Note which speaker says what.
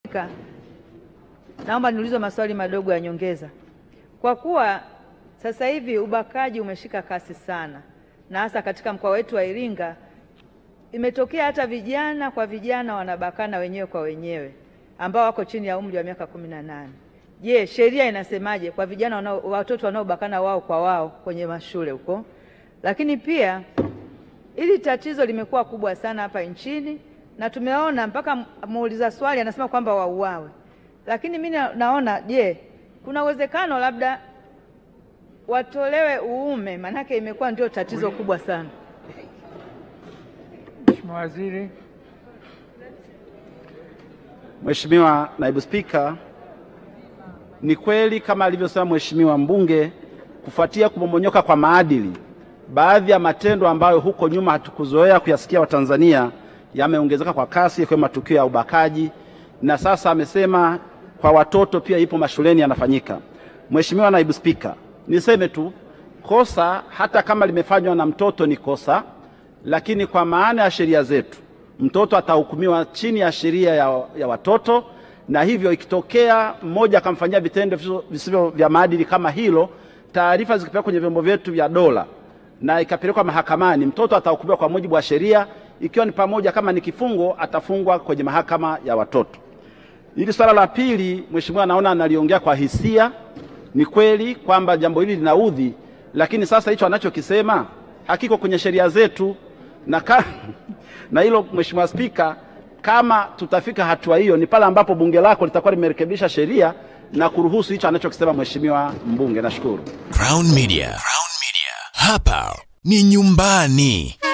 Speaker 1: Naomba niulize maswali madogo ya nyongeza. Kwa kuwa sasa hivi ubakaji umeshika kasi sana, na hasa katika mkoa wetu wa Iringa, imetokea hata vijana kwa vijana wanabakana wenyewe kwa wenyewe ambao wako chini ya umri wa miaka kumi na nane. Je, sheria inasemaje kwa vijana wanao, watoto wanaobakana wao kwa wao kwenye mashule huko? Lakini pia hili tatizo limekuwa kubwa sana hapa nchini na tumeona mpaka muuliza swali anasema kwamba wauawe, lakini mimi na- naona je, kuna uwezekano labda watolewe uume, maanake imekuwa ndio tatizo kubwa sana.
Speaker 2: Mheshimiwa Waziri.
Speaker 3: Mheshimiwa Naibu Spika, ni kweli kama alivyosema Mheshimiwa mbunge, kufuatia kumomonyoka kwa maadili, baadhi ya matendo ambayo huko nyuma hatukuzoea kuyasikia Watanzania yameongezeka kwa kasi, ikiwemo matukio ya ubakaji, na sasa amesema kwa watoto pia ipo mashuleni yanafanyika. Mheshimiwa Naibu Spika, niseme tu kosa hata kama limefanywa na mtoto ni kosa, lakini kwa maana ya sheria zetu mtoto atahukumiwa chini ya sheria ya, ya watoto, na hivyo ikitokea mmoja akamfanyia vitendo visivyo- visivyo vya maadili kama hilo, taarifa zikipelekwa kwenye vyombo vyetu vya dola na ikapelekwa mahakamani, mtoto atahukumiwa kwa mujibu wa sheria, ikiwa ni pamoja kama ni kifungo, atafungwa kwenye mahakama ya watoto. Hili swala la pili, mheshimiwa, naona analiongea kwa hisia. Ni kweli kwamba jambo hili linaudhi, lakini sasa hicho anachokisema hakiko kwenye sheria zetu na, ka, na hilo Mheshimiwa Spika, kama tutafika hatua hiyo ni pale ambapo bunge lako litakuwa limerekebisha sheria na kuruhusu hicho anachokisema mheshimiwa mbunge. Nashukuru.
Speaker 4: Crown Media. Crown Media. Hapa ni nyumbani.